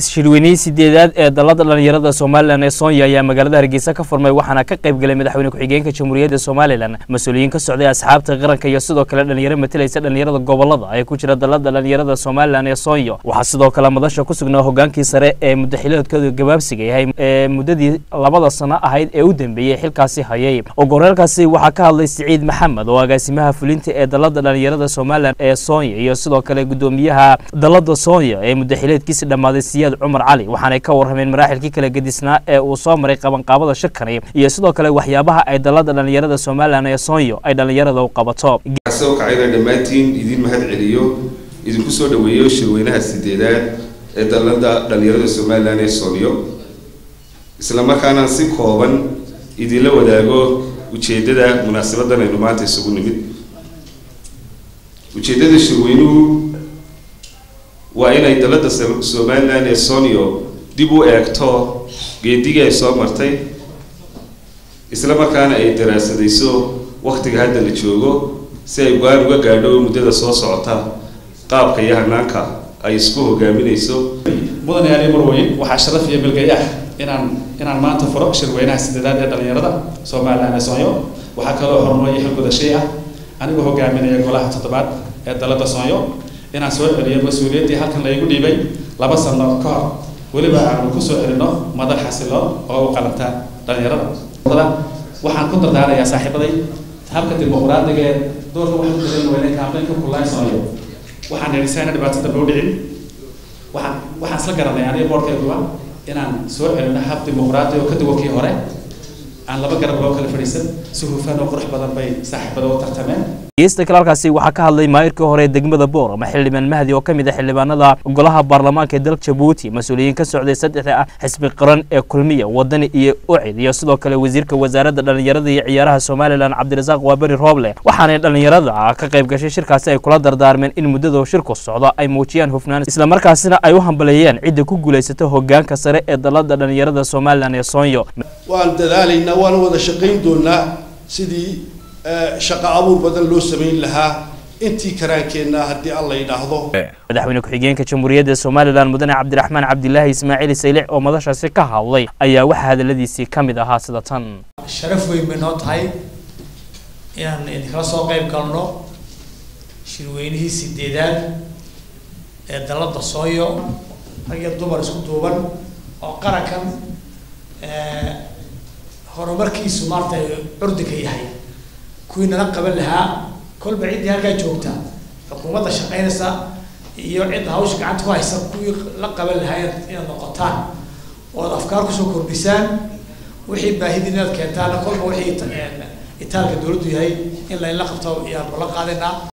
shirweynihii sideedaad ee dalada dhalinyarada somalilan ee soonya ayaa magaalada hargeysa ka furmay waxaana ka qayb galay madaxweyne ku-xigeenka jamhuuriyadda somalilan mas-uuliyiin ka socday asxaabta qaranka iyo sidoo kale dhalinyaro matalaysa dhalinyarada gobolada ee ku jira dalada dhalinyarada somalilan ee soonya waxaa sidoo kale madasha ku sugnaa hogaankii sare ee mudaxiloodkooda gabaabsiga yahay ee muddadii labada sano ahayd ee u dambeeyey xilkaasi hayay ogoreelkaasi waxaa ka hadlay siciid maxamed oo agaasimaha fulinta ee dalada dhalinyarada somalilan ee soonya iyo sidoo kale gudoomiyaha dalada soonya ee mudaxileedkiisi dhammaaday siyaad cumar cali waxaanay ka warrameen maraaxilkii kala gedisnaa ee uu soo maray qabanqaabada shirkani iyo sidoo kale waxyaabaha ay dalada dhalinyarada somalilan ee soonyo ay dhalinyarada u qabato soo kacayna dhammaantiin idin mahad celiyo idinku soo dhaweeyo shirweynaha sideedaad ee dalada dhalinyarada somalilan ee soonyo isla markaana si kooban idinla wadaago ujeedada munaasabadan aynu maanta isugu nimid ujeedada shirweynuhu waa inay dalada somalilan ee sonio dib u eegto geedigii ay soo martay isla markaana ay daraasadayso waktiga hadda la joogo si ay go-aan uga gaadho muddada soo socota qaabka iyo hanaanka ay isku hogaaminayso mudan yaali marweyn waxaa sharaf iyo bilgay ah inaan inaan maanta furo shirweynaha sideedaad ee dhalinyarada somalilan ee soonyo waxaa kaloo horumariyo xilgudashay ah anigoo hogaaminaya golaha toddobaad ee dalada soonyo inaan soo celiyo mas-uuliyaddii halkan laygu dhiibay laba sano ka hor weliba aanu kusoo celino madal xasiloon oo u qalanta dhalinyarada waxaan ku dardaarayaa saaxiibaday habka dimuqraadiga ee doorka waxaan ku dareemi weyne kaambeynka kulaaysanayo waxaan nidhisaana dhibaato dambe u dhicin waxaan waxaan isla garanay aniga boorkeeduba inaan soo celino hab dimuqraadi oo ka duwan kii hore aan laba garab loo kala fadhiisan si hufan oo qurux badan bay saaxiibada u tartameen geysta kale halkaasi waxaa ka hadlay maayirkii hore degmada boor ama xildhibaan mahdi oo ka mid ah xildhibaanada golaha baarlamaanka ee dalka jabuuti mas-uuliyiin ka socday saddexda ah xisbi qaran ee kulmiya wadani iyo ucid iyo sidoo kale wasiirka wasaaradda dhalinyarada iyo ciyaaraha somalilan cabdirasaaq waaberi rooble waxaanay dhalinyarada ka qayb gashay shirkaasi ay kula dardaarmeen in muddada shirku socdo ay muujiyaan hufnaan islamarkaasina ay u hambaleeyeen cidda ku guulaysato hogaanka sare ee dalada dhalinyarada somalilan ee soonyo waan dadaalaynaa waana wada shaqayn doonaa sidii shaqo abuur badan loo samayn lahaa intii karaankeenna haddii alla yidhaahdo madaxweyne ku-xigeenka jamhuuriyadda somalilan mudane cabdiraxmaan cabdilaahi ismaaciil saylic oo madashaasi ka hadlay ayaa waxaa hadaladiisii ka mid ahaa sida tan sharaf weyn bay noo tahay inaan idinkala soo qayb galno shirweynihii sideedaad ee dalada sooyo rag iyo dumar isku duuban oo qarankan horumarkiisu maarta curdinka yahay kuwii nala qaban lahaa kolba ciddii halkaa joogta xukuumadda shaqaynaysa iyo cidda hawsha gacanta ku haysa kuwii la qaban lahaa inaad noqotaan ood afkaar kusoo kordhisaan wixii baahidii inaad keentaan kolba wixii itaalka dawladdu yahay in laynla qabto ayaan la qaadinaa